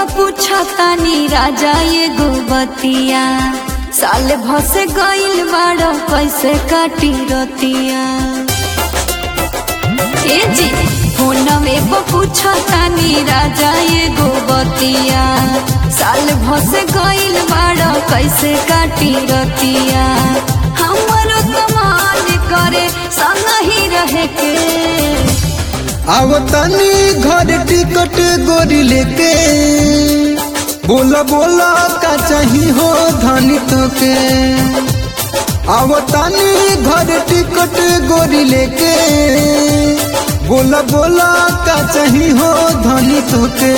पूछा तानी राजा एगो बतिया साल भस गइल बाड़ो कैसे काटी रतिया ए जी फोनवे पर पूछा तानी राजा एगो बतिया साल भस गइल बाड़ो कैसे काटी रतिया हमरो कमाल करे संग ही रहे के आव तनी घर टिकट गोरी लेके बोला बोला का चाही हो धनी तोके आव तनी घर टिकट गोरी लेके बोला बोला का चाही हो धनी तोके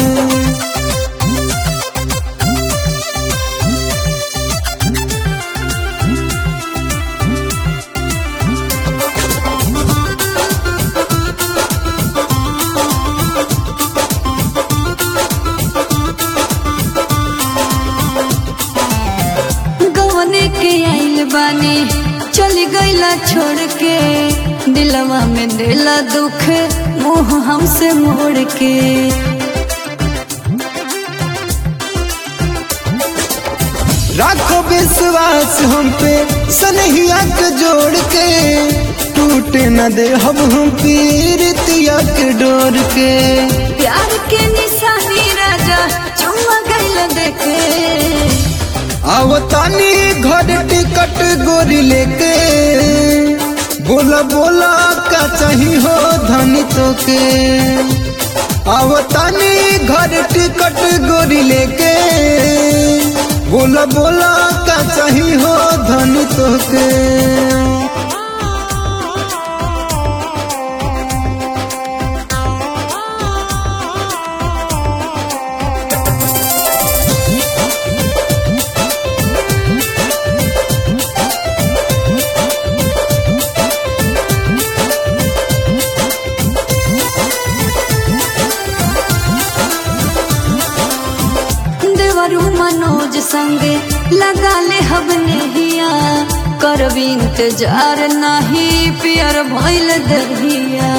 गवने के आइल बानी चली गईला छोड़ के दिलवा में दिला दुख मुंह हमसे मोड़ के राखो विश्वास हम पे सनहिया के जोड़ के टूटे न दे हम हम पीरतिया के डोर के प्यार के निशानी राजा चुम्मा गईला देखे आओ तानी घर टिकट गोरी लेके बोला बोला का चाही हो धनी तोके आओ तानी घर टिकट गोरी लेके बोला बोला का चाही हो धनी तोके देवरू मनोज संगे लगा ले हबने हिया करब इंतजार नहीं पियर भइल दहिया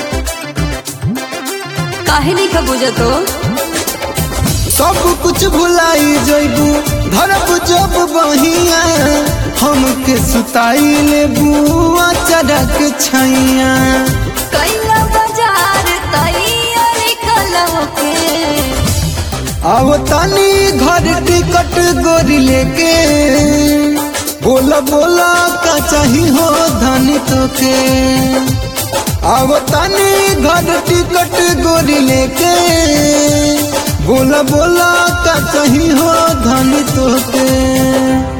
काहे नहीं का बुझतो सब कुछ भुलाई जइबू धरब जब बहिया हमके सुताई लेबू चरक छैया कैला बाजार तैयारी कलव के आओ तानी घर टिकट गोरी लेके बोला बोला का चाही हो धनी तोके आओ तानी घर टिकट गोरी लेके बोला बोला का चाही हो धनी तोके